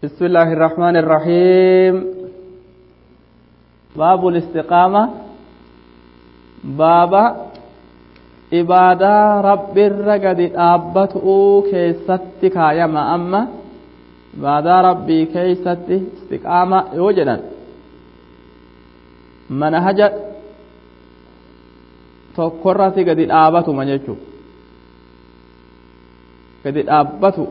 بسم الله الرحمن الرحيم باب الاستقامة باب عبادة رب الرقد أبته كيست كايما أما عبادة ربي كيست استقامة يوجدا منهج tokkorratti gadi dhaabatuma jechuu gadi dhaabbatu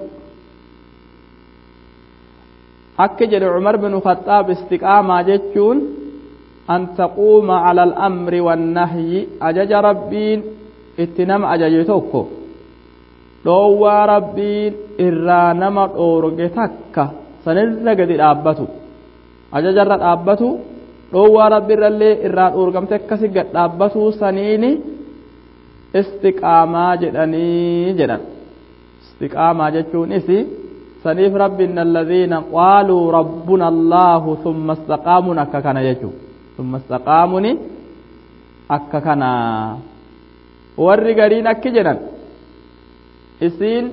akka jedhe cumar bin khaxaab istiqaamaa jechuun an taquuma cala al'amri wannahyi ajaja rabbiin itti nama ajaje tokko dhoowwaa rabbiin irraa nama dhoorge takka sanirra gadi dhaabbatu ajajarra dhaabbatu dhoowwaa rabbiirrallee irraa dhoorgamte akkasi gad dhaabbatuu saniini istiqaamaa jedhanii jedhan istiqaamaa jechuun isi saniif rabbiin alladhiina qaaluu rabbuna allaahu summa istaqaamuun akka kana jechuu summa istaqaamuuni akka kana warri gariin akki jedhan isiin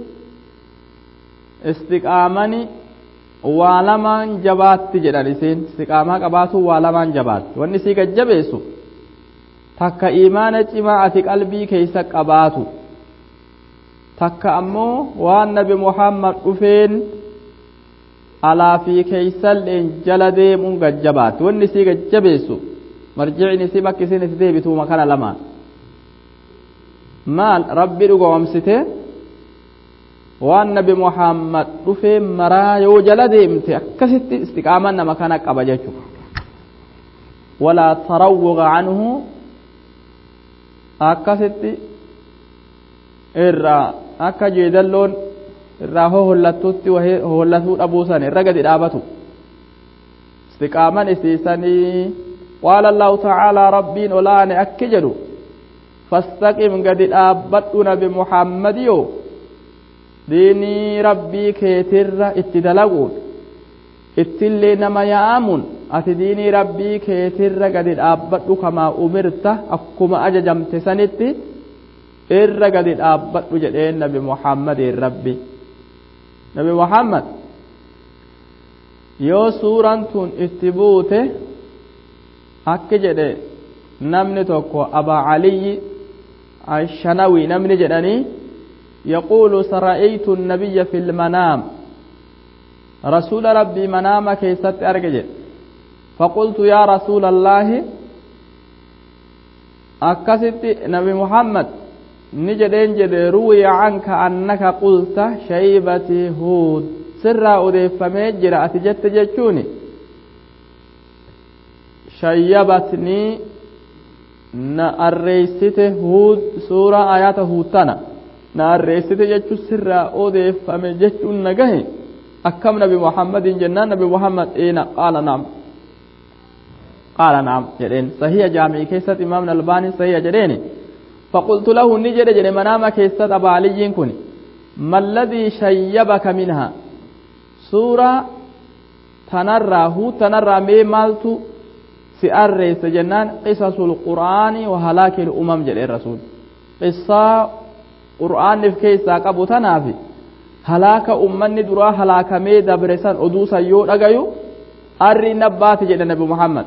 istiqaamani waa lamaan jabaatti jedhan isiin istiqaamaa qabaatu waa lamaan jabaatti wanni isii gajjabeessu takka imaana cimaa ati qalbii keeysa qabaatu takka ammoo waan nabi muhammad dhufeen alaa fi keeysalleen jala deemuun gajjabaatti wanni isii gajjabeessu marjicni isii bakki isin itti deebituuma kana lamaan maal rabbi dhugoomsite waan nabi muhammad dhufee maraa yoo jala deemte akkasitti istiqaaman nama kana qaba jechu walaa tarawwaga canhu akkasitti irraa akka jeedalloon irraa hohollattutti hohollatuu dhabuusan irra gadi dhaabatu istiqaaman isiisanii qaala allahu tacaalaa rabbiin olaane akki jedhu fastaqim gadi dhaabbadhu nabi muhammadiyoo diinii rabbii keetirra itti dalaguun ittillee nama yaa'amuun ati diinii rabbii keetirra gadi dhaabbadhu kamaa umirta akkuma ajajamte sanitti irra gadi dhaabbadhu jedheen nabi muhammadiin rabbi nabi muhammad yoo suuraan tun itti buute akki jedhe namni tokko abaa caliyyi ashanawi namni jedhanii يقول سرأيت النبي في المنام رسول ربي منام كيست أرجع فقلت يا رسول الله أكست نبي محمد نجدين جد روي عنك أنك قلت شيبتي هود سر أضيف مجرى أتجت جتشوني شيبتني نأريست هود سورة آيات هودتنا na arreessite jechuun sirraa odeeffame jechuun nagahe akkam nabi muhammadin jennaan nabi muhammad eena qaala naam qaala naam jedheen sahiha jaamii keessatti imaamni albaanii sahiha jedheeni faqultu lahu ni jedhe jedhe manaama keessatti abaaliyyiin kun malladii shayyabaka minha suuraa tanarraa huu tanarraa mee maaltu si arreesse jennaan qisasul qur'aanii wa halaakil umam jedheen rasuul qissaa qur'aanif keessaa qabu tanaaf halaaka ummanni duraa halaakamee dabre san oduu san yoo dhagayu arri nabbaate jedhe nabi muhammad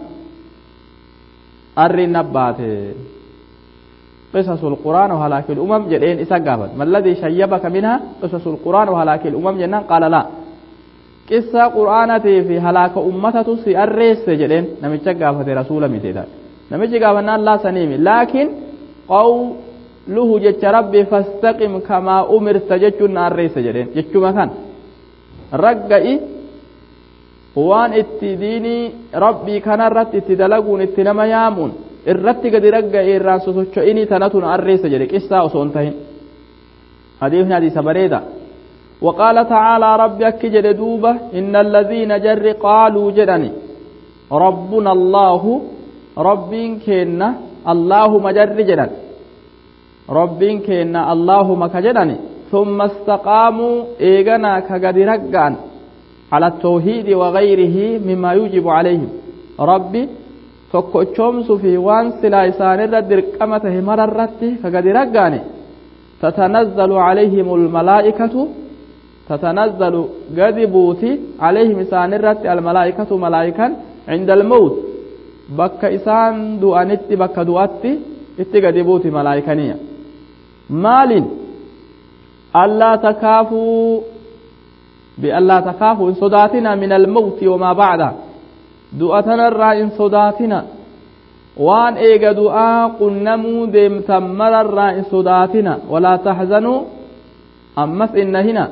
arri nabbaate قصص القرآن وهلاك الأمم جدين إسا قابت ما الذي شيبك منها قصص القرآن وهلاك الأمم جنان قال لا قصة قرآنتي في هلاك أمته سي الرئيس جدين نمجا قابت رسول متدا نمجا قابنا لا سنيمي لكن قول luhu jecha rabbi fastaqim kamaa umirta jechuun na arreessa jedheen jechuma kan ragga'i waan itti diinii rabbii kanarratti itti dalaguun itti nama yaamuun irratti gadi ragga'e irraan sosocho'inii tanatu na arreessa jedhe qissaa osoo hin tahin hadiifni hadiisa bareeda وقال تعالى ربي أكجد دوبة إن الذين جر قالوا جدني ربنا الله ربين كينا الله مجر جدن rabbiin keenna allaahuma ka jedhani thumma istaqaamuu eeganaa ka gadi raggaan ala tawhiidi wagayrihi mimmaa yujibu calayhim rabbi tokkochoomsuu fi waan silaa isaanirra dirqama tahe mararratti ka gadi raggaane tatanazzalu calayhim almalaa'ikatu تتنزل قد بوتي عليهم إسان الرت الملائكة ملائكا عند الموت بك إسان دؤنت بك دؤتي itti gadi buuti malaayikaniya maalin allaa takaafuu biallaa takaafuu in sodaatina min almawti wamaa bacda du'a tanarraa in sodaatina waan eega du'aa qunnamuu deemtan mararraa in sodaatina walaa taxzanuu ammas inna hina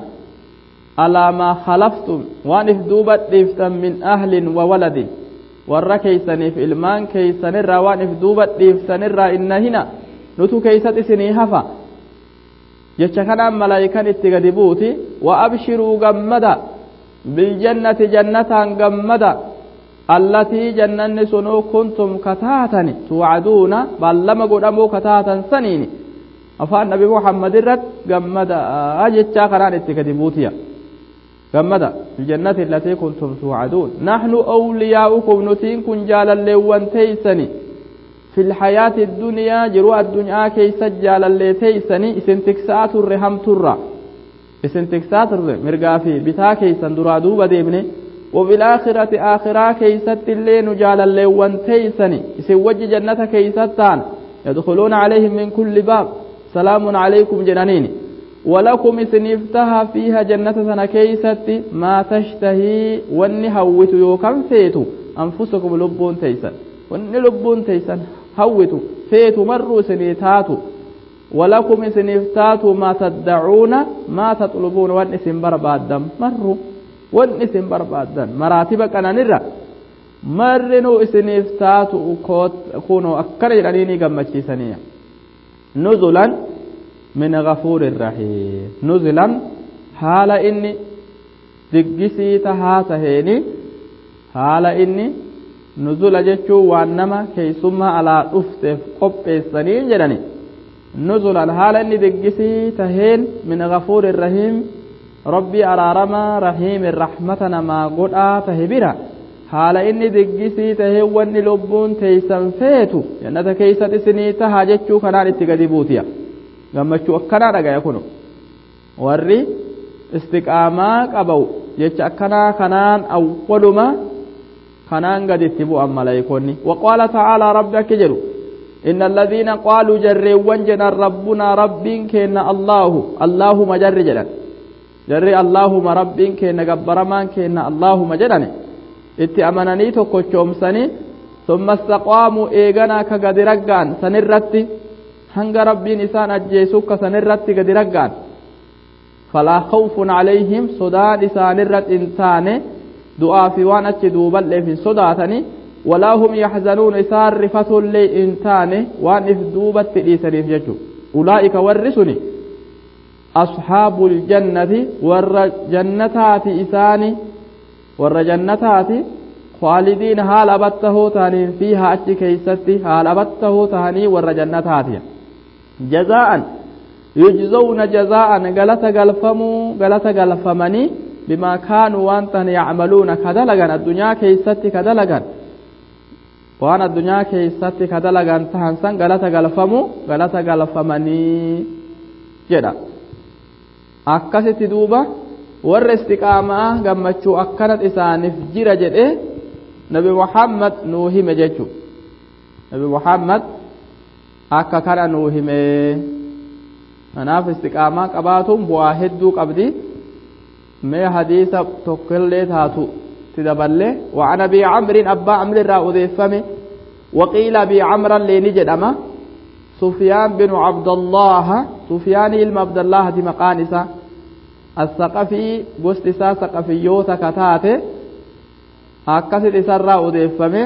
alaa maa khalaftum waan if duuba dhiiftan min ahlin wa waladin warra keeysaniif ilmaan keeysanirraa waan if duuba dhiiftanirraa inna hina nutu keeysat isinii hafa jecha kanaan malaayikan itti gadi buuti wa abshiruu gammada biljannati jannataan gammada allatii jannanni sunuu kuntum kataatani tuwacduuna baallama godhamuu kataatan saniini afaan nabi muhammad irrat gammada jechaa kanaan itti gadi buutiya gammada biljannati allatii kuntum tuwacduun naxnu awliyaa'ukum nutiin kun jaalalleewwan teeysani في الحياة الدنيا جروا الدنيا كيس جالالي تيسني اسن تكسات الرهم ترى اسن تكسات مرقا في بتا كيسا درا دوبا ديبني وفي الآخرة آخرة كيست اللي نجالالي وان تيسني اسن وجه جنة كيستان يدخلون عليهم من كل باب سلام عليكم جنانين ولكم اسن افتها فيها جنة سنة كيست ما تشتهي واني هوت يوكم فيتو أنفسكم لبون تيسن wanni lubbuun teeysan hawwitu feetu marru isinii taatu walakum isiniif taatu maa taddacuuna maa taxlubuuna wan isin barbaaddan marru wan isin barbaaddan maraatiba qananirra marrinuu isiniif taatu kunoo akkana jedhanii gammachiisaniya nuzulan min gafuurin rahiim nuzulan haala inni diggisii tahaa taheeni haala inni nuzula jechuun waan nama keeysummaa alaa dhufteef qopheessanii jedhani nuzulan haala inni diggisii taheen min gafuurin rahiim rabbii araaramaa rahiimin rahmata namaa godhaa tahe bira haala inni diggisii tahee wanni lubbuun teeysan feetu jannata keeysat isinii tahaa jechuu kanaan itti gadi buutiya gammachuu akkanaa dhagaya kunu warri istiqaamaa qabau jecha akkanaa kanaan awwaluma kanaan gaditti bu'an malaayikoonni waqaala ta'aalaa rabbi akka jedhu inna alladhiina qaaluu jarreewwan jedhan rabbunaa rabbiin keenna allaahu allaahuma jarri jedhan jarri allaahuma rabbiin keenna gabbaramaan keenna allaahuma jedhane itti amananii tokkochoomsanii summa istaqaamuu eeganaa ka gadi raggaan sanirratti hanga rabbiin isaan ajjeesuu ka sanirratti gadi raggaan falaa khawfun calayhim sodaan isaanirratti hin taane du'aa fi waan achi duuballeef hin sodaatani walaa hum yaxzanuun isaan rifatullee hin taane waan if duubatti dhiisaniif jechu ulaa'ika warri suni asxaabu ljannati warra jannataati isaani warra jannataati khaalidiin haala abattahoo tahaniin fiihaa achi keeysatti haala abattahoo tahanii warra jannataati jazaa'an yujzawna jazaa'an galata galfamuu galata galfamanii بما كانوا وانتن يعملون كدلغان الدنيا كيستي كدلغان وان الدنيا كيستي كدلغان تهنسان غلطة غلفمو غلطة غلفمني جدا akkasitti duuba warra istiqaamaa gammachuu akkanat isaaniif jira jedhe nabi muhammad nuu hime jechu nabi muhammad akka kana nuu hime kanaaf istiqaamaa qabaatuun bu'aa hedduu qabdi mee hadiisa tokkollee taatu ti daballe وعن أبي عمرو أبا عمرو را أذيفمه وقيل أبي عمرو اللي جدما سفيان بن عبد الله سفيان ilma عبد الله دي مقانسة الثقفي قست إسا ثقفيوتا كتاته أكست إسا را أذيفمه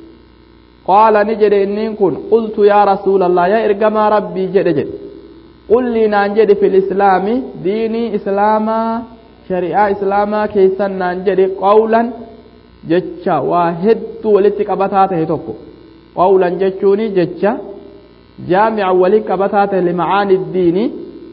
قال نجد إنين كن قلت يا رسول الله يا إرقما ربي جد جد قل لي نانجد في الإسلام ديني إسلاما shari'aa islaamaa keessan naan jedhe qawlan jecha waa hedduu walitti qabataa tahe tokko qawlan jechuun jecha jaamica walitti qabataa tahe limacaani diini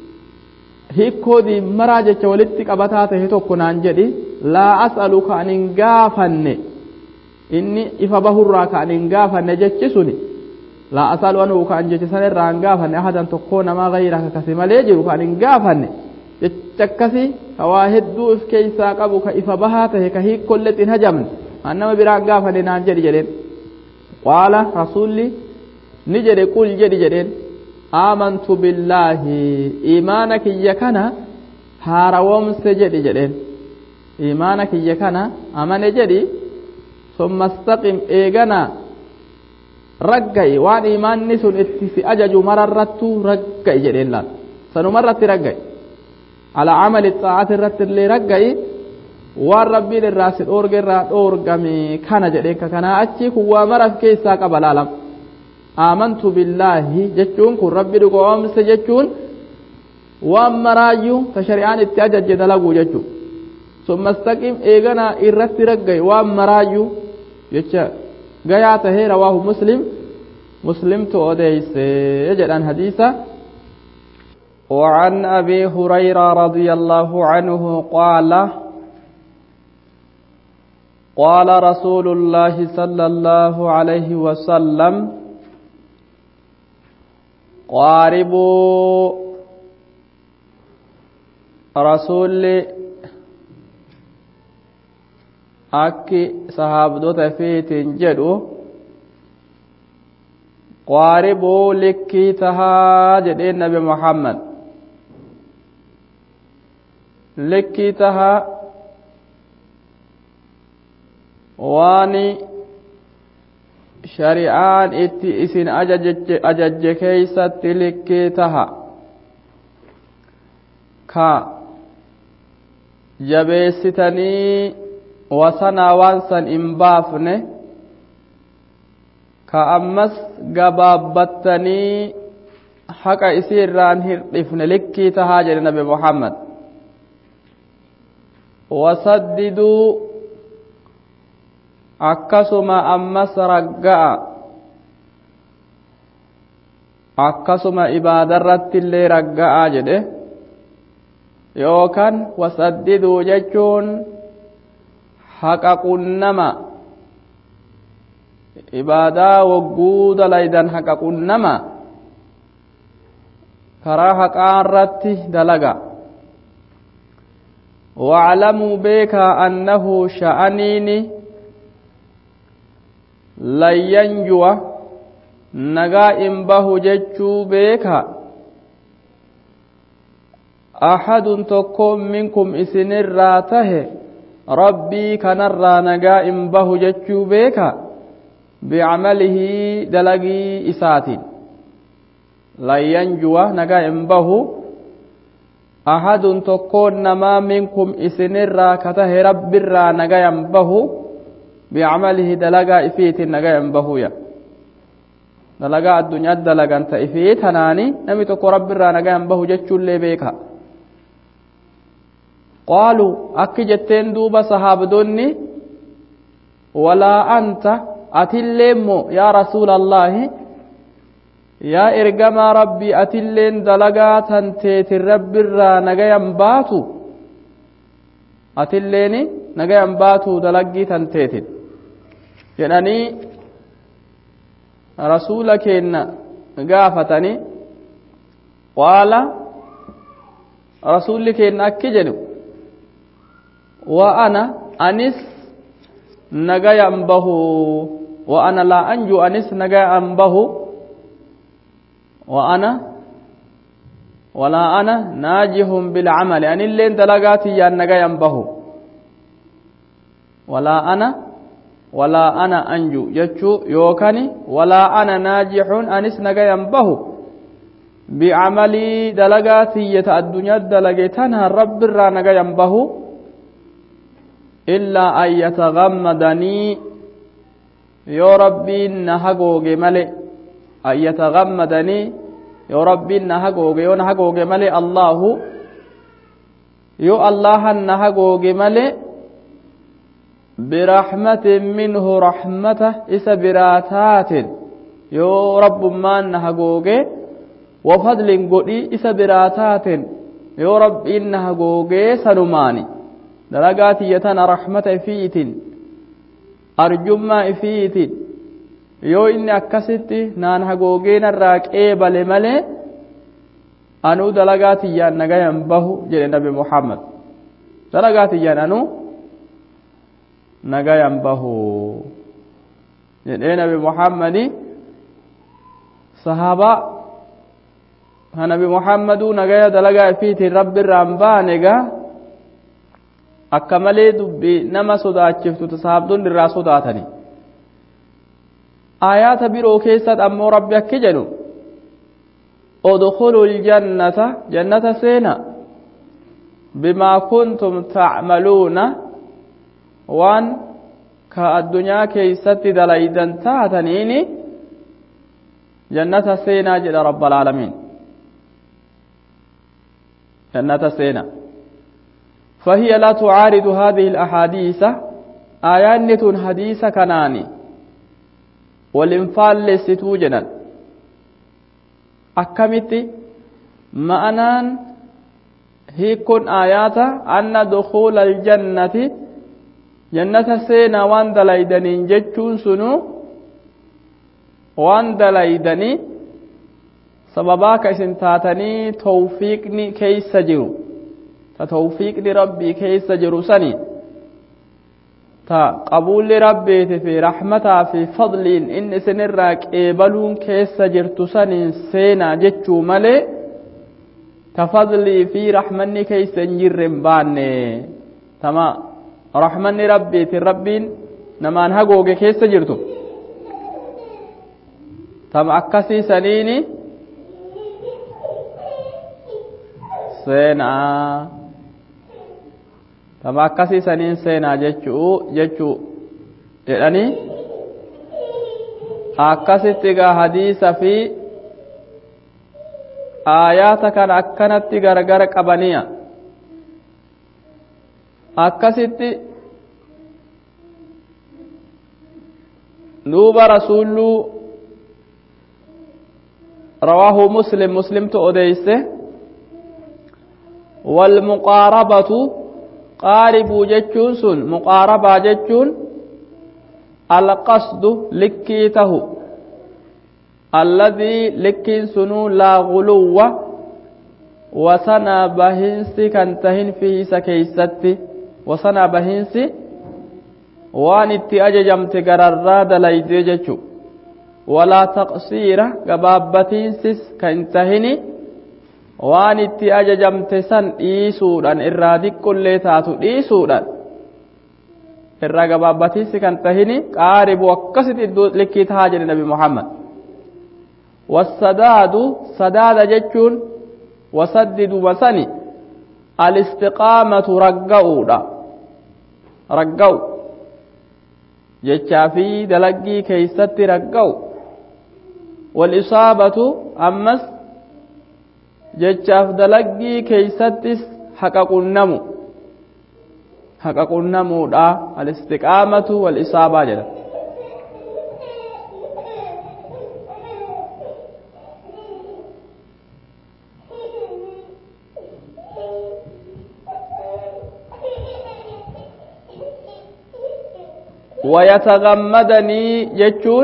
hiikoo diimmaraa jecha walitti qabataa tahe tokko naan jedhi laa as'alu ka an hin gaafanne inni ifa bahurraa ka an hin gaafanne jechi suni laa as'alu anuu ka an jecha sanirraa hin gaafanne ahadan tokkoo namaa gayraka kasi malee jiru ka an hin gaafanne jecha akkasi ka waa hedduu if keeysaa qabu ka ifa bahaa tahe ka hiikkollet hin hajamne an nama biraan gaafane naan jedhi jedheen qaala rasulli ni jedhe qul jedhi jedheen aamantu billaahi imaana kiyya kana haarawomse jedhi jedheen imaana kiyya kana amane jedhi summa istaqim eegana ragga'i waan imaanni sun itti si ajaju mararrattuu ragga'i jedheen laal sanumarratti ragga'i ala amali xaa'ati irratti illee ragga'i waan rabbiin irraa si dhoorge irraa dhoorgame kana jedheen ka kanaa achi kun waa maraf keessaa qaba laalam aamantu billaahi jechuun kun rabbi dhugoomse jechuun waan maraayyuu ta shari'aan itti ajajje dalaguu jechuu summa istaqim eeganaa irratti ragga'i waan maraayyuu jecha gayaa tahee rawaahu muslim muslimtu odeyse jedhan hadiisa وعن أبي هريرة رضي الله عنه قال قال رسول الله صلى الله عليه وسلم قاربوا رسول akki sahaabdota fiitiin jedhu qaaribuu likkii tahaa jedheen nabi muhammad likkii tahaa waan shari'aan itti isin ajajje keeysatti likkii taha ka jabeessitanii wasanaa waan san hin baafne ka ammas gabaabbattanii haqa isii irraan hirdhifne likkii tahaa jedhe nabi muhammad wasaddiduu akkasuma ammas ragga'a akkasuma ibaadarratti illee ragga'a jedhe yookaan wasaddiduu jechuun haqa qunnama ibaadaa wagguu dalaydan haqa qunnama karaa haqaa irratti dalaga واعلموا بيكا أنه شأنيني لن ينجو نغا إنبه ججو بيكا أحد تكون منكم إسن الراته ربي كان نغا إنبه ججو بيكا بعمله دلقي إسات لن ينجو نغا إنبه أحد تكون نما منكم إسن الراكته رب الرا نغا ينبه بعمله دلقا إفيت نغا ينبه يا dalagaa addunyaa dalagan ta ifii tanaani namni tokko rabbi irraa nagayan bahu jechuullee beeka qaalu akki jetteen duuba sahaabdonni walaa anta atillee immoo yaa rasuula allaahi yaa ergamaa rabbii atilleen dalagaa tan teetin rabbi irraa nagayan baatu atilleen nagayan baatu dalaggii tan teetin jedhanii rasuula keenna gaafatanii qaala rasuulli keenna akki jedhu wa ana anis nagayan bahu wa ana laa anju anis nagayan bahu wa ana walaa ana naajihun bilcamali anilleen dalagaatiyyaan nagayan bahu walaa ana walaa ana anju jechuu yookani walaa ana naajixun anis nagayan bahu bicamalii dalagaa tiyyata addunyaa dalage tanaan rabbiirraa nagayan bahu illaa an yatagammadanii yoo rabbiin na hagooge male an yatagammadanii yoo rabbiin na hagooge yoo na hagooge male allaahu yoo allahan na hagooge male برحمة منه رحمة إسا براتات يو رب ما نهجوجي وفضل قدي إسا براتات يو رب إنها جوجي سلماني درجات يتنا رحمة فيت أرجما فيت يو إني أكست نان هجوجين الراك إيبل ملي anuu dalagaa tiyyaan nagayan bahu jedhe nabi muhammad dalagaa tiyyaan anuu nagayan bahu jedhee nabi muhammadi sahaabaa ha nabi muhammaduu nagaya dalagaa ifiitiin rabbi irraan baane gaa akka malee dubbii nama sodaachiftu sahaabdonni irraa sodaatani aayaata biroo keessatti ammoo rabbi akki jedhu udkhuluu ljannata jannata seena bimaa kuntum tacmaluuna waan ka addunyaa keeysatti dalaydan taataniini jannata seenaa jedha rabbalaalamiin jannata seena فهي لا تعارض هذه الأحاديث آيات حديث كناني والإنفال لستو جنان akkamitti ma'anaan hiikun aayaata anna dukuula aljannati jannata seenaa waan dalaydaniin jechuun sunu waan dalaydanii sababaa ka isin taatanii tawfiiqni keeysa jiru ta tawfiiqni rabbii keeysa jiru sanii ta qabuulli rabbiiti fi rahmataa fi fadliin inni isinirraa qeebaluun keessa jirtu saniin seenaa jechuu malee ta fadlii fi rahmanni keessa hin jirre hin baanne tama rahmanni rabbiiti rabbiin namaan hagooge keessa jirtu tama akkasii saniini seenaa tama akkasii saniin seenaa jechuu jechuu jedhanii akkasitti gaa hadiisa fi aayaata kana akkanatti gargar qabaniya akkasitti duuba rasuulluu rawaahu muslim muslimtu odeyse walmuqaarabatu qaaribuu jechuun sun muqaarabaa jechuun alqasdu likkii tahu alladii likkiin sunuu laa guluwwa wasanaa bahinsi kan tahin fiisa keeysatti wasanaa bahinsi waan itti ajajamte gararraa dalaydee jechu walaa taqsiira gabaabbatiinsis kan tahini waan itti ajajamte san dhiisuudhaan irraa diqqullee taatu dhiisuudhaan irraa gabaabbatiinsi kan tahini qaaribu akkasitti iddoo likkii tahaa jedhe nabi muhammad wasadaadu sadaada jechuun wasaddidu masani alistiqaamatu ragga'uudha ragga'u jechaa fi dalaggii keeysatti ragga'u walisaabatu ammas jechaaf dalaggii keeysattis haqa qunnamu haqa qunnamuudha alistiqaamatu walisaabaa jedha ويتغمدني جتون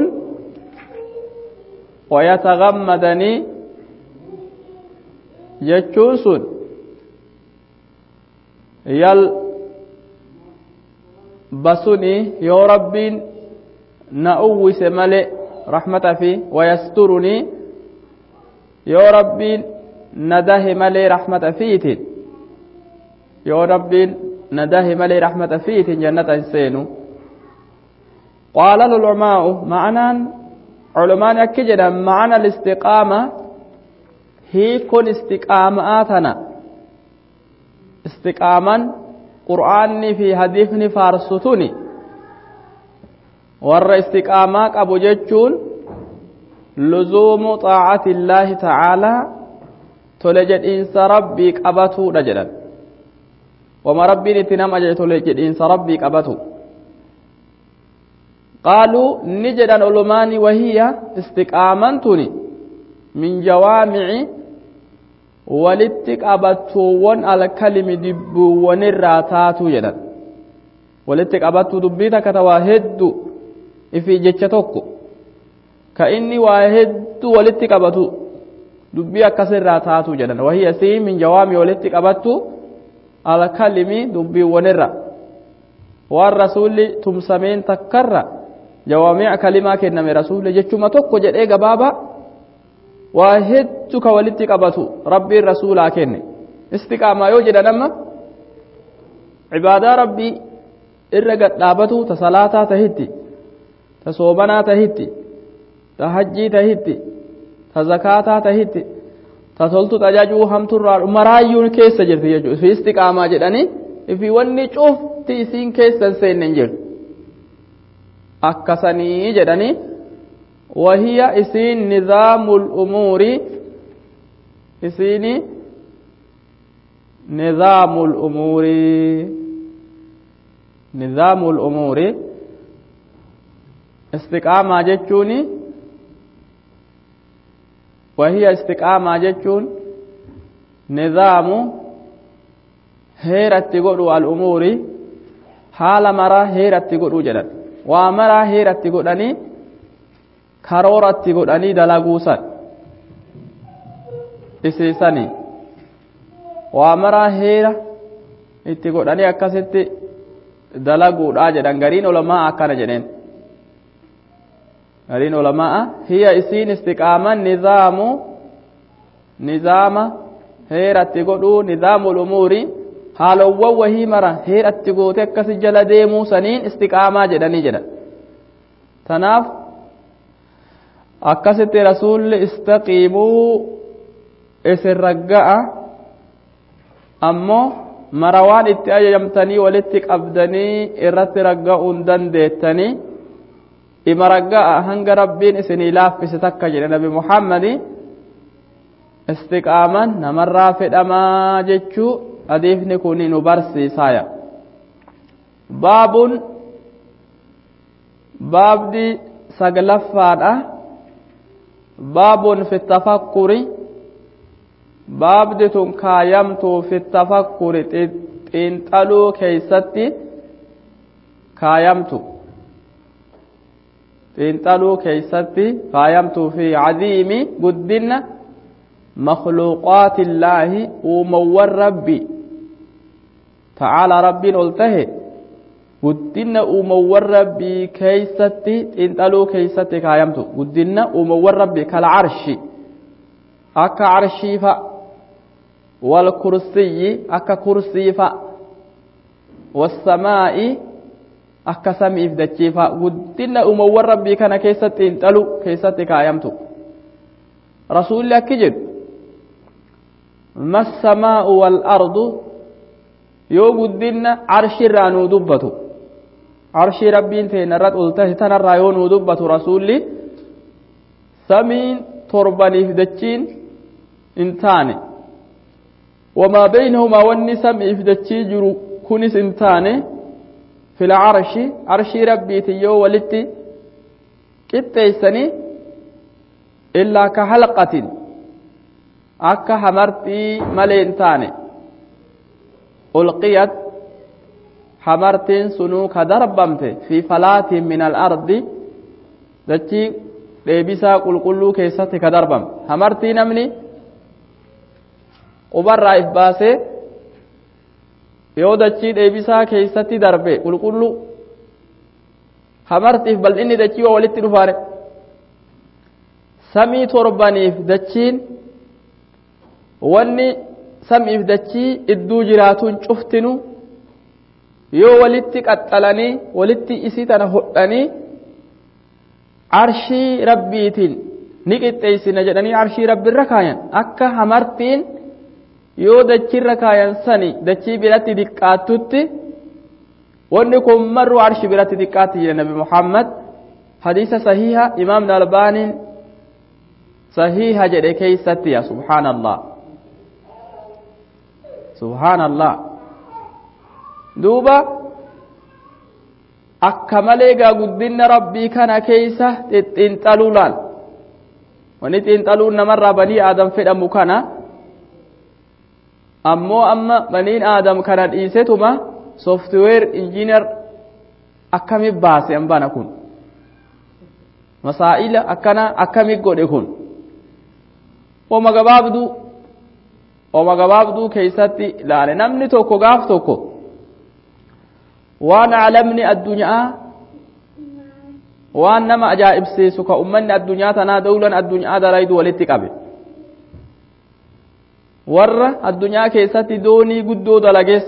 ويتغمدني jechuun sun yal basuni yoo rabbiin na uwwise male rahmata fi wayasturuni yoo rabbiin na dahe malee rahmata fiitiin yoo rabbiin na dahe malee rahmata fiitiin jannata hin seenu qaala lulcumaa'u ma'anaan culumaan akki jedhan ma'ana listiqaama hiikon istiqaamaa tana istiqaaman qur'aanni fi hadiifni faarsutuni warra istiqaamaa qabu jechuun luzuumu xaacati illaahi tacaalaa tole jedhiinsa rabbii qabatuudha jedhan wama rabbiin itti nam ajaje tole jedhiinsa rabbii qabatu qaaluu ni jedhan ulumaani wahiya istiqaaman tuni min jawaamici walitti qabattuuwwan alkalimi dubbiiwwanirraa taatu jedhan walitti qabattuu dubbii takka ta waa heddu ifii jecha tokko ka inni waa heddu walitti qabatu dubbii akkasirraa taatu jedhan wahii asii min jawaami walitti qabattu alkalimi dubbiiwwanirra waan rasuulli tumsameen takkarra jawaami'a kalimaa kenname rasuulli jechuma tokko jedhee gabaaba waa hedduu ka walitti qabatu rabbiin rasuulaa kenne istiqaamaa yoo jedhan amma cibaadaa rabbii irra gadhaabatu ta salaataa tahitti ta soomanaa tahitti ta hajjii tahitti ta zakaataa tahitti ta toltu tajajuu hamturraa maraayyuun keessa jirti jechuudha fi istiqaamaa jedhanii fi wanni cufti isiin keessa hin seenne hin jirtu akkasanii jedhanii wahiya isiin nizaamul umuuri isiini nizaamul umuuri nizaamul umuuri istiqaamaa jechuuni wahiya istiqaamaa jechuun nizaamu heeratti godhu al'umuuri haala maraa heeratti godhuu jedhan waa maraa heeratti godhanii karooratti godhanii dalaguusan isiisanii waa maraa heera itti godhanii akkasitti dalaguudhaa jedhan gariin ulamaa akkana jedheen gariin ulamaa hiya isiin istiqaaman nizaamu nizaama heeratti godhuu nizaamul umuuri haalowwan wahii mara heeratti goote akkasi jala deemuu saniin istiqaamaa jedhanii jedhan tanaaf akkasitti rasuulli istaqiimuu isin ragga'a ammoo mara waan itti ajajamtanii walitti qabdanii irratti ragga'uun dandeettanii ima ragga'a hanga rabbiin isinii laaffise takka jedhe nabi muhammadi istiqaaman namarraa fedhamaa jechuu hadiisni kun nu barsiisaaya baabun baabdi saglaffaadha baabun fi tafakkuri baabdi tun kaayamtuu fi tafakkuri xiinxaluu keeysatti kaayamtu xiinxaluu keeysatti kaayamtuu fi cadiimi guddinna مخلوقات الله ومور ربي تعالى ربي قلته قدنا ومور ربي كيستي انتلو كيستي كايمتو قدنا ومور ربي كالعرش أكا عرشي فا والكرسي أكا كرسي فا والسماء أكا سمي فدتشي فا قدنا ومور ربي كان كيستي انتلو كيستي كايمتو رسول الله كجد ما السماء والأرض yoo guddinna arshirraa nuu dubbatu arshii rabbiin teenya irratti ol tahe tanarraa yoo nuu dubbatu rasuulli samiin torbaniif dachiin hin taane wamaa beynahumaa wanni samiif dachii jiru kunis hin taane fil arshi arshii rabbiitin yoo walitti qixxeeysanii illaa ka halqatin akka hamartii malee hin taane ulqiyat hamartiin sunuu ka darbamte fi falaatin min alardi dachii dheebisaa qulqulluu keessatti ka darbamte hamartii namni qubarraa if baasee yoo dachii dheebisaa keessatti darbe qulqulluu hamartiif bal'inni dachii waa walitti dhufaare samii torbaniif dachiin wanni samiif dachii idduu jiraatuun cuftinu yoo walitti qaxxalanii walitti isii tana hodhanii arshii rabbiitiin ni qixxeessina jedhanii arshii rabbiirra kaayan akka hamartiin yoo dachiirra kaayan sani dachii biratti diqqaattutti wanni kun marru arshi biratti diqqaatti jedhe nabi muhammad hadiisa sahiha imaamni albaaniin sahiha jedhe keeysatti ya subhaanallah subhaanallah duuba akka malee gaa guddinna rabbii kana keeysa xixxinxaluu laal wani xinxaluun namarraa banii aadam fedhamu kana ammoo amma baniin aadam kana dhiisetuma softweer injiinar akkami baase ambana kun masaa'ila akkana akkami godhe kun oma gabaabduu oma gabaabduu keeysatti ilaale namni tokko gaaf tokko waan caalamni addunyaa waan nama ajaa'ibsiisu ka ummanni addunyaa tanaa dawlan addunyaa dalaydu walitti qabe warra addunyaa keessatti doonii guddoo dalagees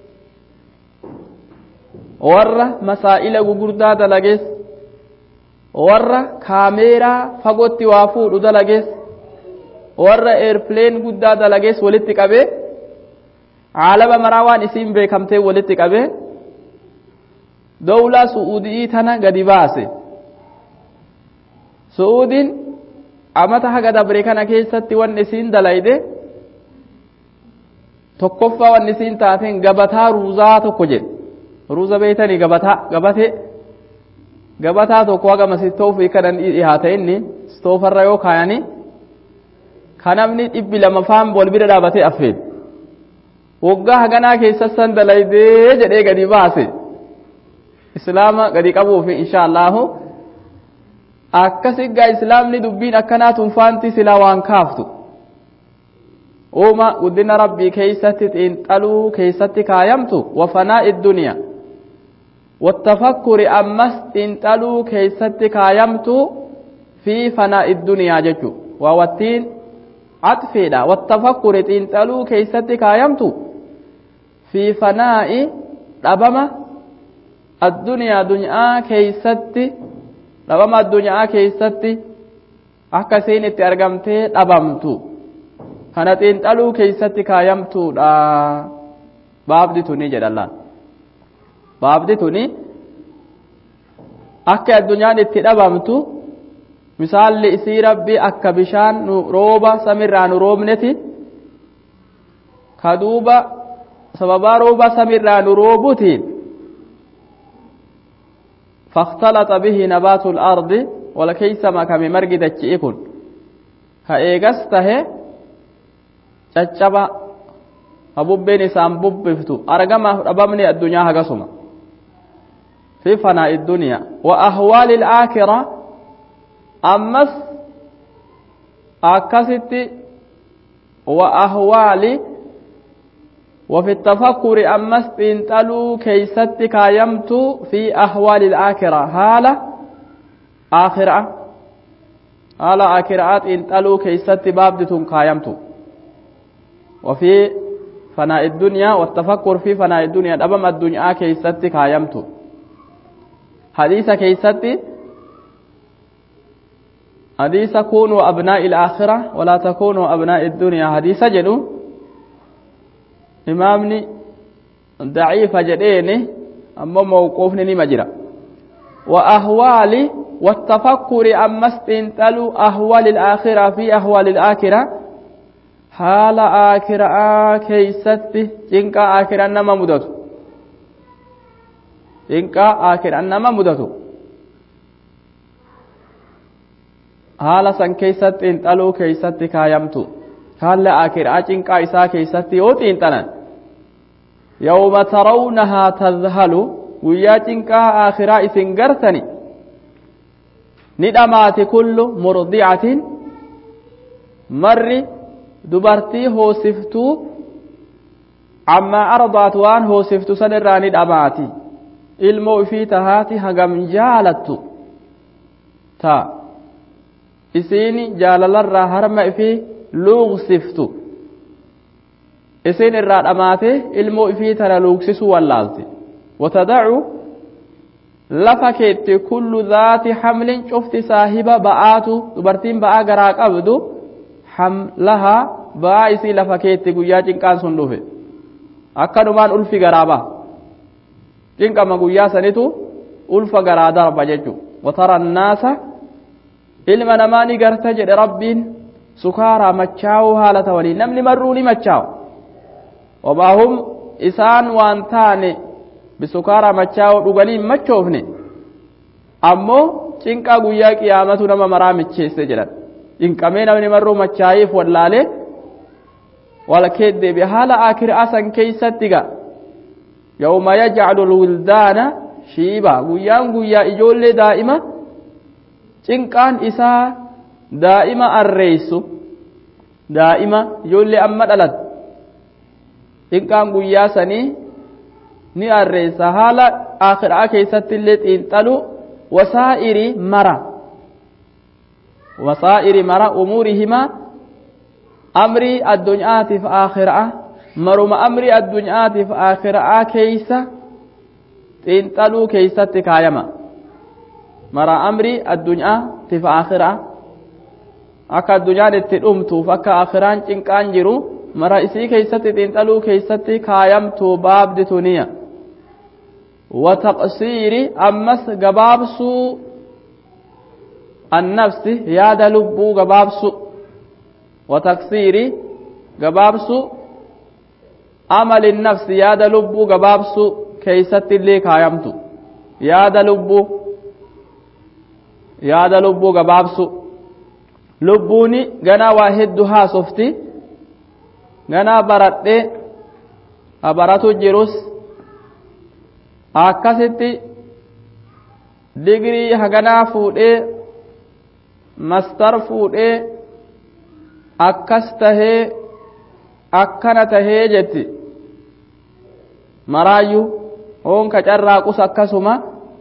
warra masaa'ila gugurdaa dalagees warra kaameeraa fagootti waa fuudhu dalagees warra eerpileen guddaa dalagees walitti qabee caalama maraa waan isiin beekamtee walitti qabee dawlaa su'uudii tana gadi baase su'uudiin amata haga dabre kana keessatti wanni isiin dalayde tokkoffaa wanni isiin taateen gabataa ruuzaa tokko jedhe ruuza beeytanii gabataa gabatee gabataa tokko haga masistoofi kanan dhihaate inni stoofarra yoo kaayanii ka namni dhibbi lama faan wal bira dhaabatee affeed waggaa haganaa keessa san dalaydee jedhee gadi baase islaama gadi qabuufi insha allahu akkasiggaa islaamni dubbiin akkanaa tunfaanti silaa waan kaaftu uuma guddina rabbii keeysatti xiinxaluu keeysatti kaayamtu wafanaa idduniyaa wattafakkuri ammas xiinxaluu keeysatti kaayamtu fi fanaa idduniyaa jechu waa wattiin عطفيدا والتفكر تنتلو كيستي كايمتو في فناء ربما الدنيا دنيا كيستي ربما الدنيا كيستي akkasiin itti argamtee dhabamtu kana xiinxaluu keeysatti kaayamtuudha baabdi tuni jedhallaan baabdi tuni akka addunyaan itti dhabamtu misaalli isii rabbi akka bishaan nu rooba samirraa nu roobneti ka duuba sababaa rooba samirraa nu roobutiin فاختلط به نبات الأرض ولكيس ما كم مرق دچئكن كأيغسته چچبا أبوبين سام ببفتو أرقما ربمني الدنيا هقسما في فناء الدنيا وأهوال الآخرة ammas akkasitti wa ahwaali وفي التفكر أمس تنتلو كيست كايمت في أهوال الآخرة هالة آخرة هالة آخرات تنتلو كيست بابدة كايمت وفي فناء الدنيا والتفكر في فناء الدنيا أبم الدنيا كيست كايمت حديث كيست حديث كونوا أبناء الآخرة ولا تكونوا أبناء الدنيا حديث جدو إمامني ضعيف جديني أما موقوفني مجرى وأهوال والتفكر أما استنتلوا أهوال الآخرة في أهوال الآخرة حال آخرة كيستي جنك آخرة نما مدتو جنك آخرة نما مدتو haala san keessatti xiinxaluu keessatti kaayamtu haalli akiraa cinqaa isaa keessatti yoo xiinxalan yawma tarawnahaa tadhalu guyyaa cinqaa akiraa isin gartani ni dhamaati kullu murdicatin marri dubartii hoosiftuu ammaa ardaat waan hoosiftu san irraa ni dhamaati ilmoo ifii tahaati hagam jaalattu taa isiin jaalalarraa harma ifii luuqsiftu isiin irraa dhamaate ilmoo ifii tana luuqsisuu wallaalti watadacu lafa keetti kullu zaati hamlin cufti saahiba ba'aatu dubartiin ba'aa garaa qabdu hamlahaa ba'aa isii lafa keetti guyyaa cinqaan sun dhufe akkanumaan ulfi garaa ba'a cinqama guyyaa sanitu ulfa garaa darba jechu watara annaasa ilma namaa ni garta jedhe rabbiin sukaaraa machaa'uu haala ta'anii namni marruu ni machaa'u wabaahum isaan waan taane bisukaaraa machaa'uu dhuganii hin machoofne ammoo cinqaa guyyaa qiyaamatu nama maraa micheesse jedhan cinqamee namni marruu machaa'iif wallaalee wal keddeebi haala akiraa san keeysatti ga yawma yajcalu lwildaana shiiba guyyaan guyyaa ijoollee daa'ima cinqaan isaa daa'ima arreessu daa'ima ijoollee amma dhalat xiqqaan guyyaa sanii ni arreessa haala akhiraa keessatti illee xiinxalu wasaa'iri mara wasaa'iri mara umuurihimaa amrii addunyaatiif akhiraa maruma amrii addunyaatiif akhiraa keeysa xiinxaluu keeysatti kaayama mara amrii addunyaatiif akhiraa akka addunyaan itti dhumtuuf akka akhiraan cinqaan jiru mara isii keeysatti xiinxaluu keeysatti kaayamtuu baabdi tuniya wataqsiiri ammas gabaabsuu annafsi yaada lubbuu gabaabsu wataqsiiri gabaabsu amali nafsi yaada lubbuu gabaabsu keeysatti illee kaayamtu yaada lubbuu yaada lubbuu gabaabsu lubbuuni ganaa waa hedduu haasofti ganaa baradhee habaratu jirus akkasitti digrii haganaa fuudhee mastar fuudhee akkas tahee akkana tahee jetti maraayyuu hoonka carraaqus akkasuma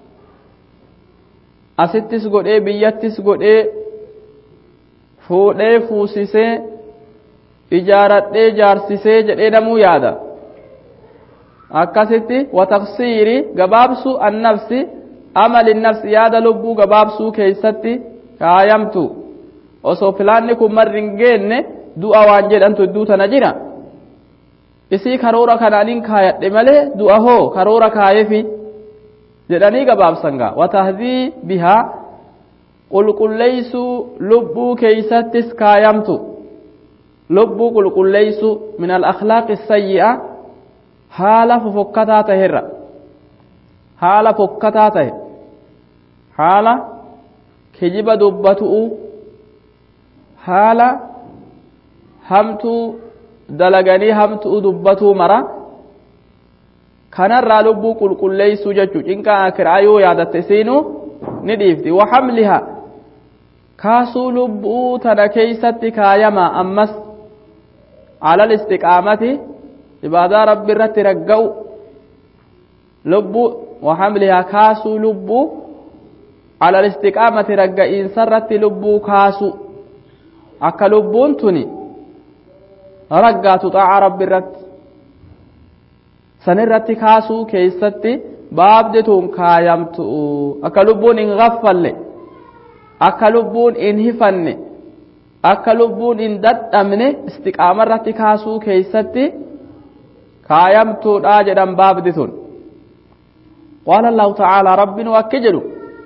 asittis godhee biyyattis godhee fuudhee fuusisee ijaaradhee jaarsisee jedhee namuu yaada akkasitti wataqsiiri gabaabsuu annafsi amali nafsi yaada lubbuu gabaabsuu keeysatti kaayamtu osoo filaanni kun marri hin geenne du'a waan jedhantu idduu tana jira isii karoora kanaanin kaayadhe malee du'a hoo karoora kaayefi jedhanii gabaabsangaa watahdii bihaa qulqulleeysuu lubbuu keeysattis kaayamtu lubbuu qulqulleeysu min alakhlaaqi sayyi'a haala fofokkataa taherra haala fokkataa tahe haala kijiba dubbatu'u haala hamtuu dalaganii hamtuu dubbatuu mara kanarraa lubbuu qulqulleeysuu jechuu cinqaa akiraa yoo yaadatte siinuu ni dhiifti waxamliha kaasuu lubbuu tana keeysatti kaayama ammas alal istiqaamati ibaadaa rabbi irratti ragga'u lubbuu waxamlihaa kaasuu lubbuu alal istiqaamati ragga'iinsa irratti lubbuu kaasu akka lubbuun tuni raggaatu xaaca rabbi irratti san irratti kaasuu keeysatti baabdi tun kaayamtu akka lubbuun hin gaffalle akka lubbuun hin hifanne akka lubbuun hin dadhabne istiqaama irratti kaasuu keeysatti kaayamtuudha jedhan baabdi tun qaala allahu tacaala rabbin wakki jedhu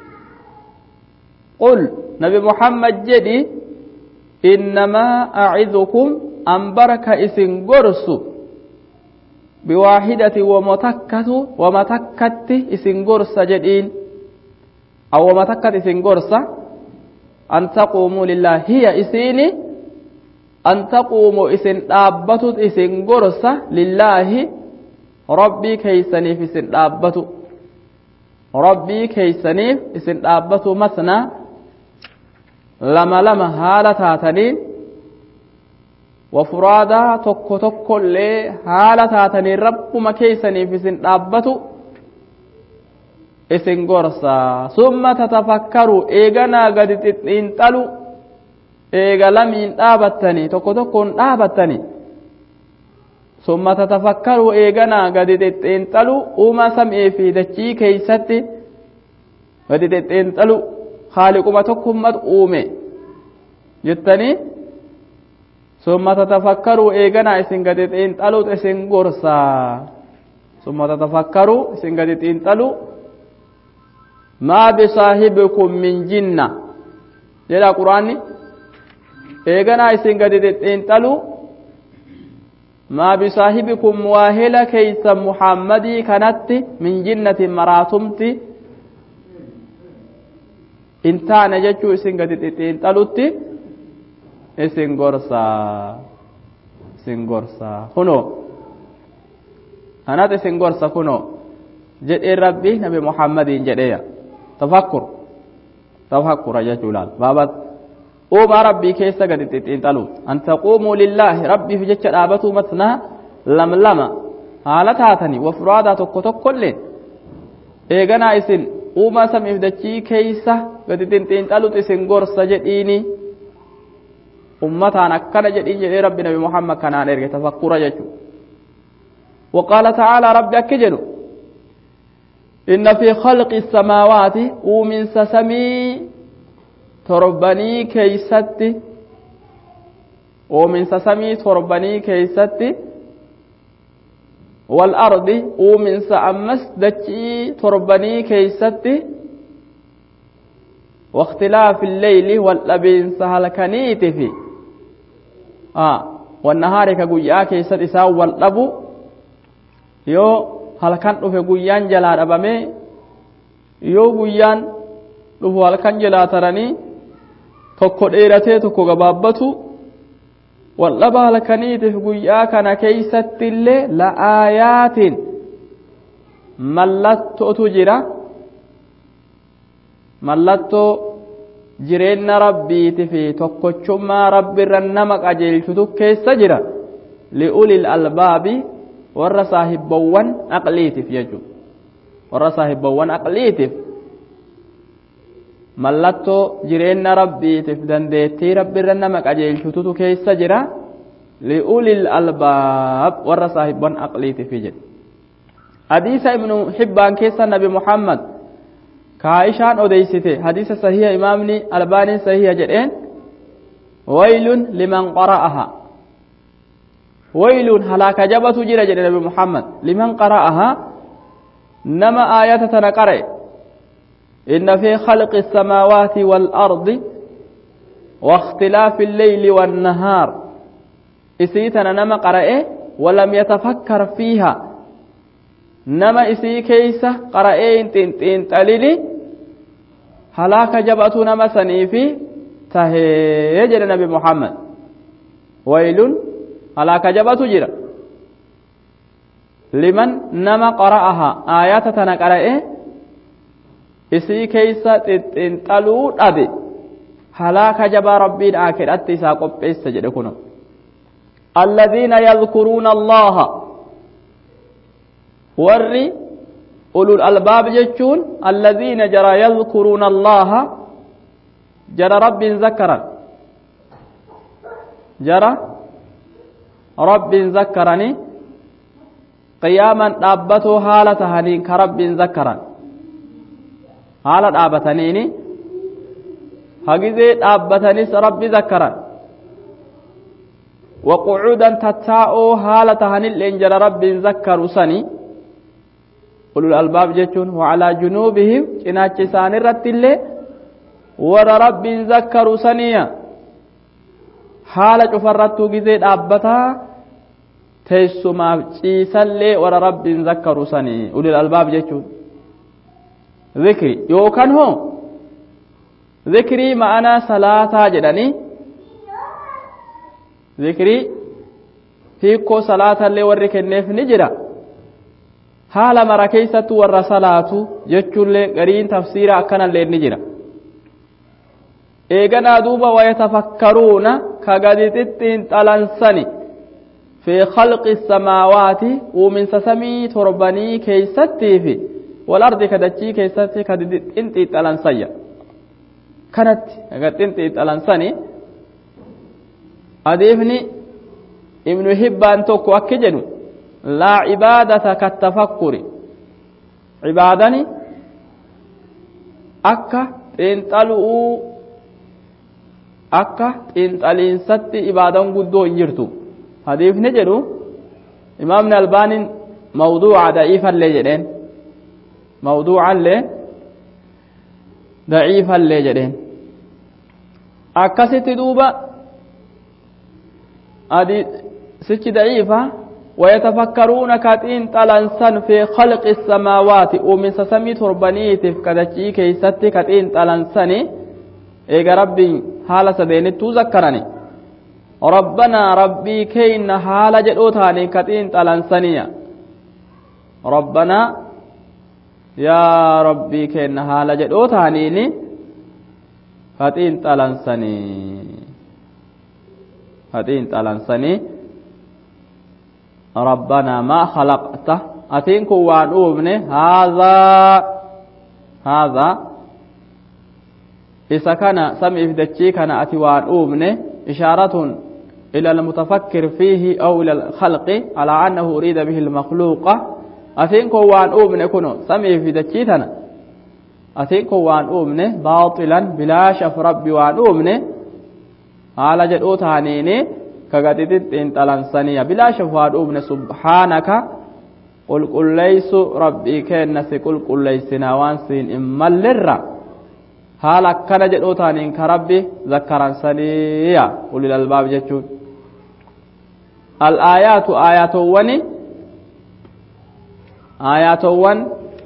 qul nabi muhammad jedhi innamaa acidukum an baraka isin gorsu biwaaxidati wamatakkatu wamatakkatti isin gorsa jedhiin aw wamatakkat isin gorsa an taquumuu lillah hiya isiini an taquumu isin dhaabbatu isin gorsa lillaahi rabbii keeysaniif isin dhaabbatu rabbii keeysaniif isin dhaabbatu masnaa lama lama haala taataniin wafuraadaa tokko tokkollee haala taataniin rabbuma keeysaniif isin dhaabbatu isin gorsa summa tatafakkaru eeganaa gadi xiinxalu eega lamiin dhaabattanii tokko tokkoon dhaabattanii summa tatafakkaru eeganaa gadi xiinxalu uuma sam'ee fi dachii keeysatti gadi xiinxalu haaliquma tokkummat uume jettanii summa tatafakkaru eeganaa isin gadi xiinxalu isin gorsa summa tatafakkaru isin gadi xiinxalu maa bisaahibikum min jinna jedha quraanni eeganaa isin gadi xiinxalu maa bisaahibikum waahela keeysa muhammadii kanatti min jinnatin maraatumti in taane jechuu isin gadi xiinxalutti isin gorsaa isin gorsaa kunoo kanat isin gorsa kunoo jedhee rabbi nabi muhammadiin jedheeya tafakkur tafakkura jechuu laal baaba uumaa rabbii keessa gadi xixiinxaluut an taquumuu lillaahi rabbiif jecha dhaabatuu matnaa lamlama haala taatanii wafuraadaa tokko tokkollee eeganaa isin uumaa samiif dachii keeysa gadi xixiinxaluut isin gorsa jedhiini ummataan akkana jedhiin jedhee rabbi nabi muhammad kanaan erge tafakkura jechuu وقال تعالى ربي أكجلوا إن في خلق السماوات ومن سسمي تربني كيست ومن سسمي تربني كيست والأرض ومن سأمس دجي تربني كيست واختلاف الليل واللبين سهل كنيت في آه والنهار كقويا كيست إساء واللبو yoo halkan dhufe guyyaan jalaa dhabame yoo guyyaan dhufu halkan jalaa taranii tokko dheeratee tokko gabaabbatu waldhaba halkaniitiif guyyaa kana keeysatti illee la'aayaatiin mallattootu jira mallattoo jireenya rabbiiti fi tokkochummaa rabbiirra nama qajeelchutu keessa jira li'ulil albaabi warra saahibbawwan aqliitiif jechuudha warra saahibbawwan aqliitiif mallattoo jireenya rabbiitiif dandeettii rabbiirra nama qajeelchututu keessa jira li'ulil albaab warra saahibban aqliitiif jedhe hadiisa ibnu hibbaan keessa nabi muhammad kaa'ishaan odeysite hadiisa sahiha imaamni albaaniin sahiha jedheen waylun liman qara'aha ويل هلاك جبت جرى جرى نبي محمد لمن قرأها نما آيات تنقرأ إن في خلق السماوات والأرض واختلاف الليل والنهار إسيتنا نما قرأ ولم يتفكر فيها نما إسي كيسة قرأ انتين تين تليلي هلاك جبت نما سنيفي تهي جرى نبي محمد ويل halaaka jabatu jira liman nama qara'aha aayata tana qara'e isii keeysa xixxinxaluu dhabe halaaka jabaa rabbiin aakiratti isaa qopheessa jedhe kuno alladhiina yadkuruuna allaha warri ulul albaab jechuun alladhiina jara yadkuruuna allaha jara rabbiin zakkaran jara rabbiin zakkaranii qiyaaman dhaabbatoo haala tahaniin ka rabbiin zakkaran haala dhaabataniini hagizee dhaabbatanis rabbi zakkaran waqucuudan tattaa'oo haala tahanilleen jara rabbiin zakkaru sani ulul albaab jechuun wacalaa junuubihim cinaacha isaanirratti illee warra rabbiin zakkaru saniya haala cufarrattuu gizee dhaabbataa teessumaaf ciisallee warra rabbiin zakkaru sanii ulil albaab jechuun zikri yookaan hoo zikrii ma'anaa salaataa jedhanii zikrii hiikkoo salaatallee warri kenneef ni jira haala mara keessattu warra salaatu jechuullee gariin tafsiira akkanallee ni jira eeganaa duuba wayatafakkaruuna ka gadi xixxiinxalansani fi khalqi samaawaati uuminsa samii torbanii keeysattii fi walardi ka dachii keessatti ka xinxiixalansayya kanatti ka xinxiixalansani hadiifni ibnu hibbaan tokko akki jedhu laa cibaadata kattafakkuri cibaadani akka xiinxalu'uu akka xiinxaliinsatti ibaadan guddoo hin jirtu hadiifni jedhu imaamni albaaniin mawduuca da'iifallee jedheen mawduucallee da'iifallee jedheen akkasitti duuba sichi da'iifa ويتفكرون كاتين تلنسن في خلق السماوات ومن سسمي تربنيتف كدچي كيستي كاتين تلنسني eega rabbiin haala sadeenittuu zakkarani rabbanaa rabbii keenna haala jedhoo taane ka xiinxalansaniya rabbanaa yaa rabbii keenna haala jedhoo taaniini kaxiin xalansanii kaxiin xalansanii rabbanaa maa khalaqta atiin kun waan uumne haadhaa haadhaa isa kana samiif dachii kana ati waan uumne ishaaratun إلى المتفكر فيه أو إلى الخلق على أنه أريد به المخلوق أتينكو وان أؤمن كنو سمي في دكيتنا أتينكو وان أؤمن باطلا بلا شف ربي وان أؤمن على جدو تانيني كغتتت انتلان سنية بلا شف وان أؤمن سبحانك قل قل ليس ربي كنس قل قل ليسنا وان سين إما للرّ haala akkana jedhoo taaniin ka rabbi zakkaransaniya ulil albaab jechuun al'aayaatu aayatowwani aayatowwan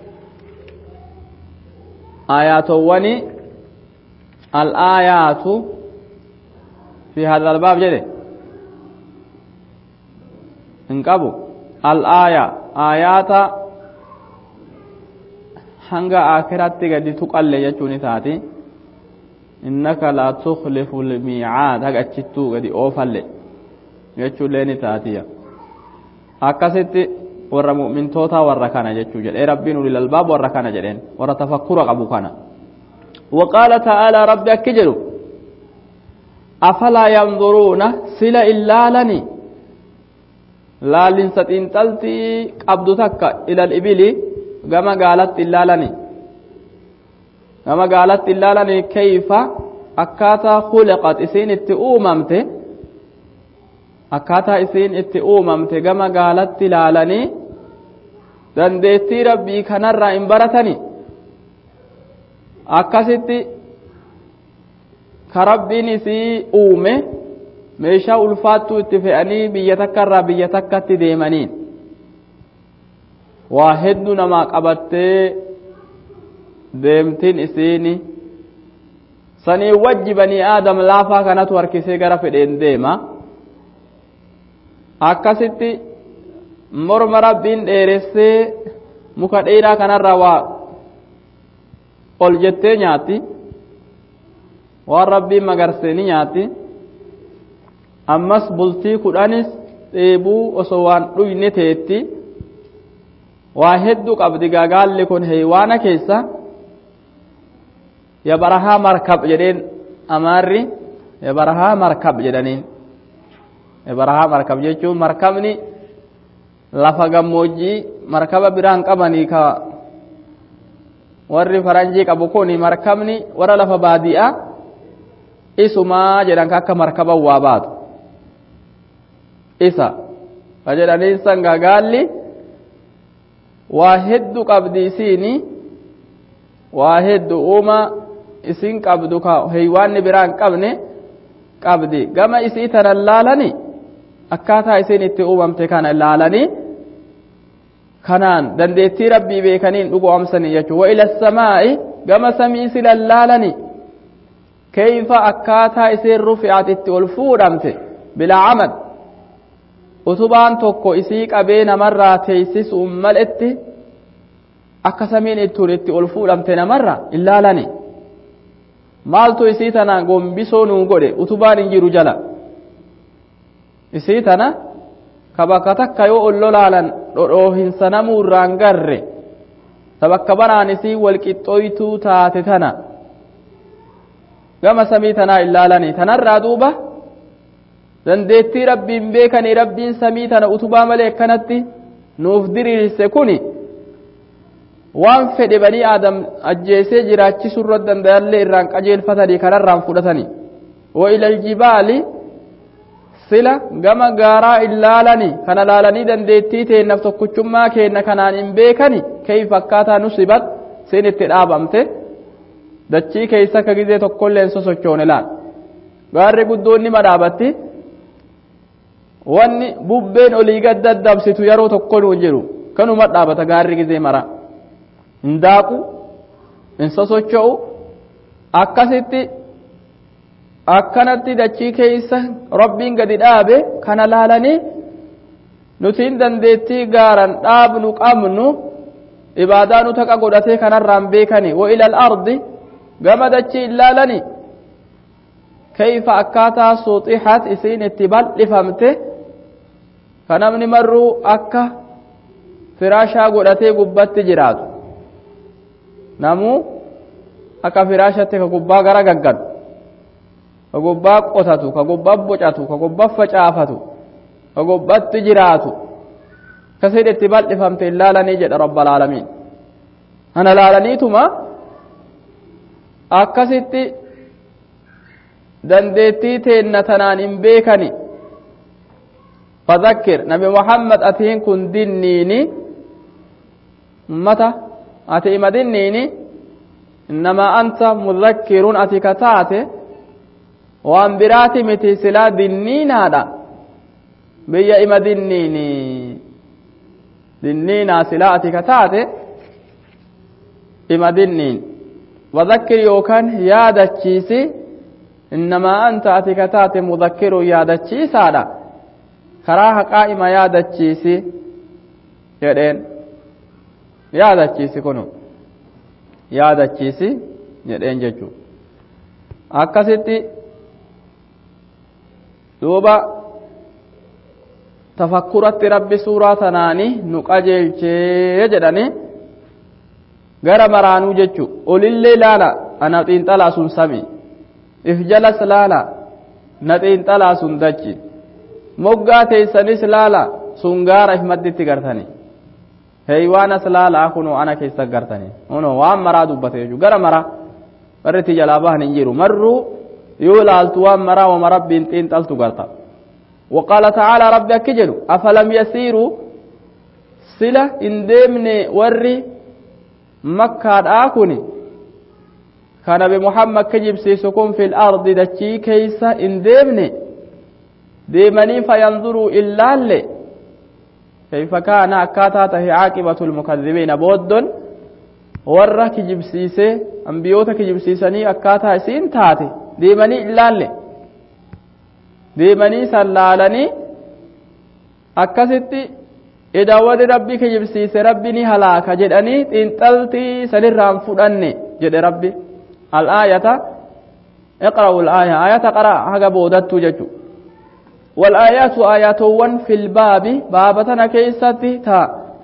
aayatowwani al'aayaatu fi hada albaab jedhe hin qabu al'aaya aayaata hanga akiratti gadi tuqalle jechuun isaati innaka laa tukhlifu lmiicaad haga achittuu gadi oofalle jechuullee ni taatiya akkasitti warra mu'mintoota warra kana jechuu jedhee rabbiin ulil albaab warra kana jedheen warra tafakkura qabu kana وقال تعالى ربي أكجلوا أفلا ينظرون سلا إلا لني لا لنستين تلتي قبضتك إلى الإبل gama gaalatti ilaalani gama gaalatti ilaalani kayfa akkaataa khuliqat isiin itti uumamte akkaataa isiin itti uumamte gama gaalatti ilaalanii dandeettii rabbii kanarraa hin baratani akkasitti ka rabbiin isii uume meeshaa ulfaattuu itti fe'anii biyya takkarraa biyya takkatti deemaniin waa hedduu namaa qabattee deemtiin isiini sanii wajji banii aadam laafaa kanatu harkisee gara fedheen deema akkasitti morma rabbiin dheeressee muka dheeraa kanarraa waa ol jettee nyaatti waan rabbiin magarsee ni nyaatti ammas bultii kudhanis dheebuu osoo waan dhuyne teetti waa hedduu qabdi gaalli kun heewaana keessa ya barahaa markab jedheen amaarri ya barahaa markab jedhaniin ya barahaa markab jechuun markabni lafa gammoojjii markaba biraan qabanii ka warri faranjii qabu kun markabni warra lafa baadi'aa isumaa jedhan akka markaba waa baatu isa ka jedhaniin san gaalli waa hedduu qabdi isiini waa hedduu uuma isin qabdu ka heeywaanni biraa hin qabne qabdi gama isii tana laalani akkaataa isin itti uumamte kana laalanii kanaan dandeettii rabbii beekaniin dhugoomsanii jechuudha wa ila samaa'i gama samii sila laalani keeyfa akkaataa isin rufi'at itti ol fuudhamte bilaa camad utubaan tokko isii qabee namarraa teessisuun maletti akka samiin ittuun itti ol fuudhamte namarra ilaalani maaltu isii tana gombisoo nuu godhe utubaan hin jiru jala isii tana ka bakka takka yoo ol lolaalan dhodhoohinsa namuu irraan garre ta bakka banaan isii walqixxooytuu taate tana gama samii tanaa ilaalanii tanarraa duuba dandeettii rabbiin beekanii rabbiin samii tana utubaa malee akkanatti nuuf diriirse kuni waan fedhe banii aadam ajjeesee jiraachisuu irra danda'allee irraan qajeelfatanii kanarraan fudhatanii wa ilal jibaali sila gama gaaraa ilaalanii kana laalanii dandeettii teennaaf tokkichummaa keenna kanaan hin beekani keeyfa akkaataa nusibat siin itti dhaabamte dachii keessa akka gizee tokkollee hin sosochoone laal gaarri guddoon nima dhaabatti wanni bubbeen olii gad daddabsitu yeroo tokko nu jiru kanuma dhaabata gaarri gizee mara hin daaqu hin sosocho'u akkasitti akkanatti dachii keessa rabbiin gadi dhaabe kana laalanii nutiin dandeettii gaaran dhaabnu qabnu ibaadaa nu taqa godhatee kanarraan beekani wa ilal ardi gama dachii ilaalani kayfa akkaataa suuxixat isiin itti bal'ifamte ka namni marruu akka firaashaa godhatee gubbatti jiraatu namuu akka firaashatti ka gubbaa gara gaggadu ka gubbaa qotatu ka gubbaa bocatu ka gubbaa facaafatu ka gubbatti jiraatu kasin itti bal'ifamte hin laalanii jedha rabba alaalamiin ana laalaniituma akkasitti dandeettii teenna tanaan hin beekani fadhakkir nabi muhammad atiin kun dinniini ummata ati ima dinniini innamaa anta mudhakkirun ati ka taate waan biraati miti silaa dinniinaadha biyya ima dinniini dinniinaa silaa ati ka taate ima dinniin wadhakkir yookaan yaadachiisi innamaa anta ati ka taate mudhakkirun yaadachiisaadha karaa haqaa ima yaadachiisi jedheen yaadachiisi kunu yaadachiisi jedheen jechuu akkasitti duuba tafakkuratti rabbi suuraa tanaani nu qajeelchee jedhani gara maraanuu jechu olillee laala ana xiinxalaa sun sami if jalas laala na xiinxalaa sun dachi moggaa teessanis laala sun gaara if madditti gartani heeywaanas laalaa kunoo ana keessa gartani uno waan maraa dubbate jechu gara maraa warri itti jalaa bahan hin jiru marruu yoo laaltu waan maraa wama rabbiin xiinxaltu garta وقال تعالى ربي أكجلوا أفلم يسيروا سلة إن ديمني وري مكة آكوني كان بمحمد كجب سيسكم في الأرض دتشي كيسا إن ديمني ديمني فينظروا إلا اللي كيف كان أكاتاته عاقبة المكذبين بود ورا كجب سيسي أنبيوتا كجب سيساني أكاتا سين تاتي ديمني إلا اللي deemanii sallaalanii akkasitti idaawwati rabbi kijibsiise rabbi ni halaaka jedhanii xiinxaltii sanirraan fudhanne jedhe rabbi al'aayata iqra'u al'aaya aayata qara haga boodattu jechu والآيات آياتوان في الباب بابتنا كيستي تا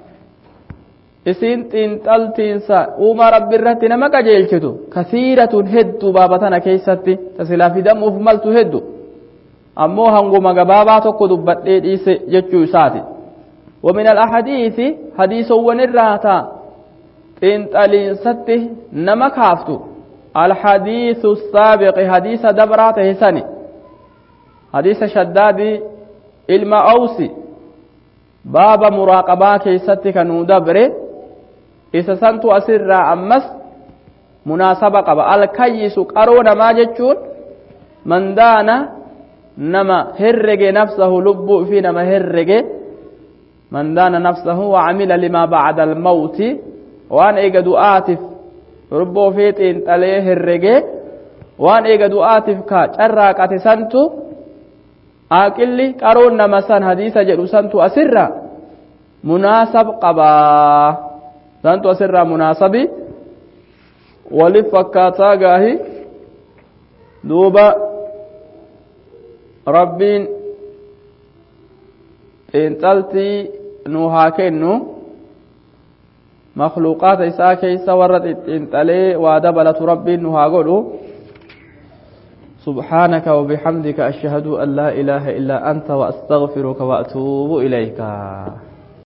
isiin xiinxaltiinsa uumaa rabbi irratti nama qajeelchitu kasiiratun heddu baabatana keessatti tasilaa fidamuuf maltu heddu ammoo hanguma gabaabaa tokko dubbadhee dhiise jechuu isaati ومن الأحاديث حديث ونراتا تنطلينستي نما كافتو الحديث السابق حديث دبرات هساني حديث شداد علم أوسي باب مراقبة كيستي كانوا دبره إذا سنتو أسر أمس مناسبة قبا الكيس قرون ما جتشون من دانا nama herrege nafsahu lubbuu fi nama herrege man daana nafsahu wacamila limaa bacda almawti waan eega du'aatiif lubbuu fi xiinxalee herrege waan eega du'aatiif ka carraaqate santu aaqilli qaroon nama san hadiisa jedhu santu asirra munaasab qabaa santu asirra munaasabi walif fakkaataa gaahi duuba rabbiin xiinxaltii nu haa kennu makluuqaata isaa keeysa warra xiinxalee waa dabalatu rabbiin nu haa godhu سبحانك وبحمدك أشهد أن لا إله إلا أنت وأستغفرك وأتوب إليك